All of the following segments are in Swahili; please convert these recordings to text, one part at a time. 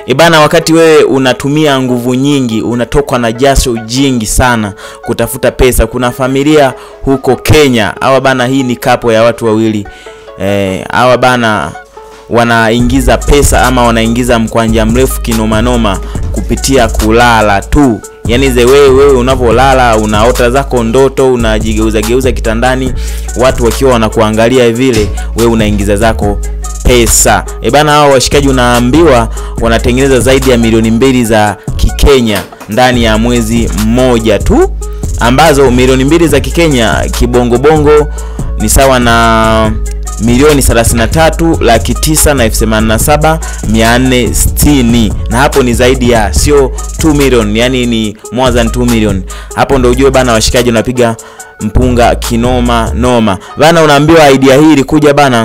ibana wakati wewe unatumia nguvu nyingi unatokwa na jasho jingi sana kutafuta pesa kuna familia huko kenya hawa bana hii ni kapo ya watu wawili eh, hawa bana wanaingiza pesa ama wanaingiza mkwanja mrefu kinomanoma kupitia kulala tu yaani ze wewe wewe unavyolala unaota zako ndoto unajigeuza geuza kitandani watu wakiwa wanakuangalia vile wewe unaingiza zako pesa e bana hao washikaji unaambiwa wanatengeneza zaidi ya milioni mbili za kikenya ndani ya mwezi mmoja tu ambazo milioni mbili za kikenya kibongobongo ni sawa na milioni 33 laki tisa na elfu themanini na saba mia nne sitini na hapo ni zaidi ya sio 2 million yani ni more than 2 million hapo ndo ujue bana washikaji unapiga mpunga kinoma noma bana unaambiwa idea hii ilikuja bana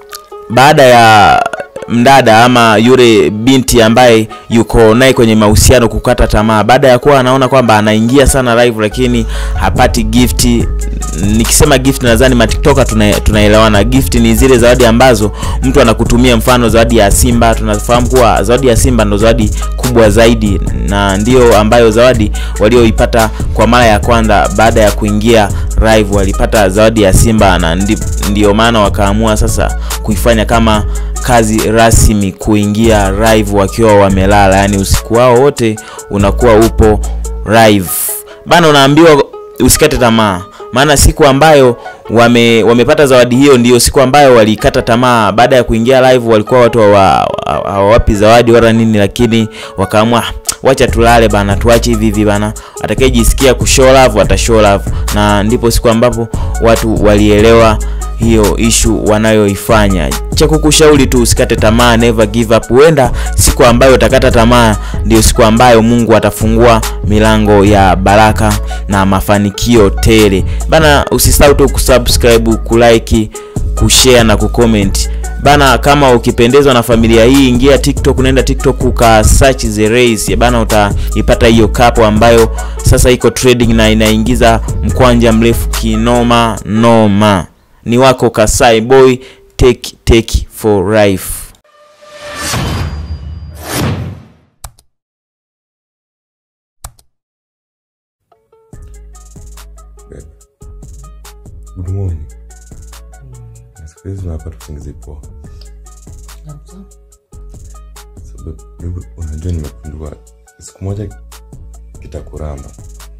baada ya mdada ama yule binti ambaye yuko naye kwenye mahusiano kukata tamaa baada ya kuwa anaona kwamba anaingia sana live lakini hapati gifti nikisema gift nadhani matiktoka tuna- tunaelewana gift ni zile zawadi ambazo mtu anakutumia mfano zawadi ya simba tunafahamu kuwa zawadi ya simba ndo zawadi kubwa zaidi na ndio ambayo zawadi walioipata kwa mara ya kwanza baada ya kuingia live walipata zawadi ya simba na ndi, ndio maana wakaamua sasa kuifanya kama kazi rasmi kuingia live wakiwa wamelala yani usiku wao wote unakuwa upo live bana unaambiwa usikate tamaa maana siku ambayo wame, wamepata zawadi hiyo ndio siku ambayo walikata tamaa baada ya kuingia live walikuwa watu hawa- hawa- hawawapi zawadi wala nini lakini wakaamua "Ah, wacha tulale bana tuache hivi hivi bana atakayejisikia kushow love atashow love na ndipo siku ambapo watu walielewa hiyo ishu wanayoifanya cha kukushauri tu usikate tamaa never give up huenda siku ambayo utakata tamaa ndio siku ambayo mungu atafungua milango ya baraka na mafanikio tele bana usisahau tu kusubscribe kulike kushare na kucomment bana kama ukipendezwa na familia hii ingia tiktok unaenda tiktok uka search the race bana utaipata hiyo kapo ambayo sasa iko trading na inaingiza mkwanja mrefu kinoma noma ni wako kasai boy take take for life Babe. Good morning. Na siku hizi unapata usingizi poa. So, babe, babe, unajua nimegundua siku moja kitakuramba.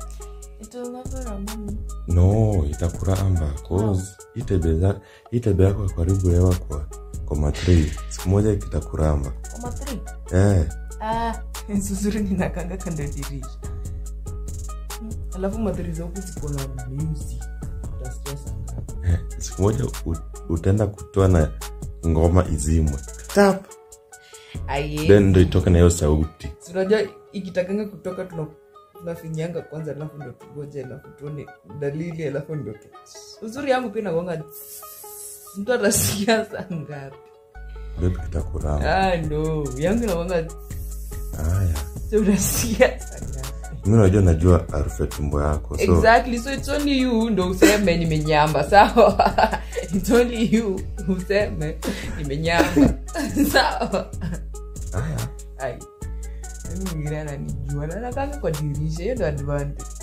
No, itakuramba cause hii tabia za- hii tabia yako ya karibu hewa kwa kwa matrei siku moja kitakuramba. Eh, zuzuri ninakanga kando ya dirisha alafu madhiriza huku ziko na music utasikia sanga eh, siku moja u- utaenda kutoa na ngoma izimwe. Tap. Then ndo itoke na hiyo sauti. unajua ikitakanga kutoka tuna tunafinyanga kwanza alafu ndo tugoje alafu tuone dalili alafu ndo tu uzuri yangu pia nagonga mtu atasikia saa ngapi Babe kitakuramba. ah, no yangu nagonga Haya. so unasikia saa ngapi mi najua najua harufu ya tumbo yako so exactly so it's only you ndo useme nimenyamba sawa it's only you useme nimenyamba sawa haya ai mimi mwingine ananijua na nakanga kwa dirisha hiyo ndo advantage